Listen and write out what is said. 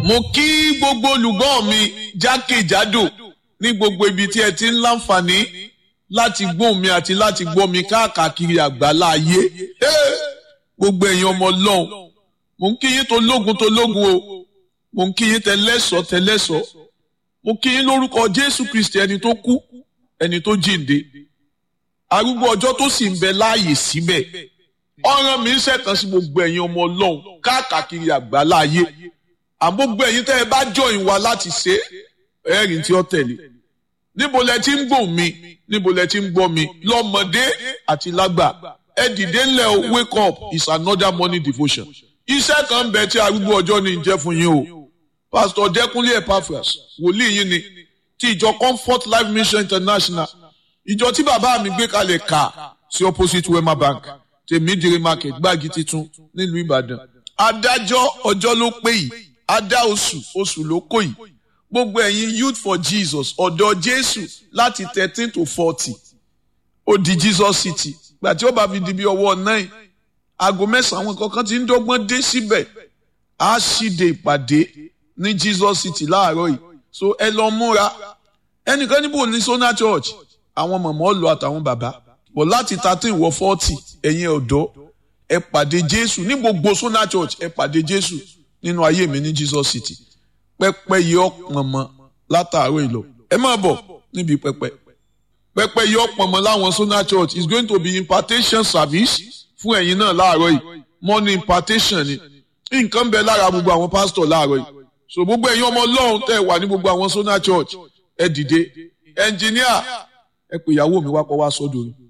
mo kí gbogbo olùgbọ́ mi jákèjádò ní gbogbo ibi tí ẹ ti ń láǹfààní láti gbóhùn mi àti láti gbọ́ mi káàkiri àgbálá ayé gbogbo ẹ̀yin ọmọ ọlọ́run mo ń kí yín tó lógun tó lógun o mo ń kí yín tẹlẹ́sọ̀ tẹlẹ́sọ̀ mo kí yín lórúkọ jésù kristi ẹni tó kú ẹni tó jíǹde arúgbó ọjọ́ tó sì ń bẹ láàyè síbẹ̀ ọ̀ràn mi ń ṣẹ̀tàn sí gbogbo ẹ̀yin ọmọ ọlọ́run káàkiri àgbálá ayé àgbógbó ẹ̀yin tẹ́ ẹ bá join wa láti ṣe ẹ̀rìn tí ó tẹ̀lé níbo lẹ ti ń gbọ́ mi níbo lẹ ti ń gbọ́ mi lọ́mọdé àti lágbà ẹ dìde ńlẹ̀ o wake up is another morning devotion iṣẹ́ kan bẹ tí arúgbó ọjọ́ ní jẹ́ fún yín o pastor Dẹ́kúnlé Epaphras wòlíì yín ni ti ìjọ Comfort Life Mission International ìjọ tí bàbá mi gbé kalẹ̀ kà sí opposite Wema Bank tèmídìrí market gbági titun nílùú Ìbàdàn adájọ́ ọjọ́ ló pé yìí adá oṣù oṣù ló kó yìí gbogbo ẹ̀yin youth for Jesus ọ̀dọ̀ Jésù láti thirteen to forty ó di Jesus City gbà tí ó bá fi di bí ọwọ́ nine aago mẹ́sàn-án àwọn kankan ti ń dọ́gbọ́n dé síbẹ̀ á ṣíde ìpàdé ní Jesus City láàárọ̀ yìí so ẹ lọ múra ẹnìkan níbo ní Sona Church àwọn mọ̀mọ́ lọ àtàwọn bàbá bọ̀ láti thirteen wọ forty ẹ̀yin ọ̀dọ́ ẹ pàdé Jésù ní gbogbo Sona Church ẹ pàdé Jésù nínú ayé mi ní Jesus City pẹpẹ yìí ọpọn mọ látàárọ̀ ìlọ ẹ máa bọ̀ níbi pẹpẹ pẹpẹ yìí ọpọn mọ láwọn Sona Church is going to be impartation service fún ẹ̀yin náà láàárọ̀ yìí morning impartation ni nǹkan bẹ lára gbogbo àwọn pastor láàárọ̀ yìí so gbogbo ẹ̀yin ọmọ Ọlọ́run tẹ́ wà ní gbogbo àwọn Sona Church ẹ dìde engineer ẹ pè ìyàwó mi wá kọ wá sọ́dọ̀ rẹ̀.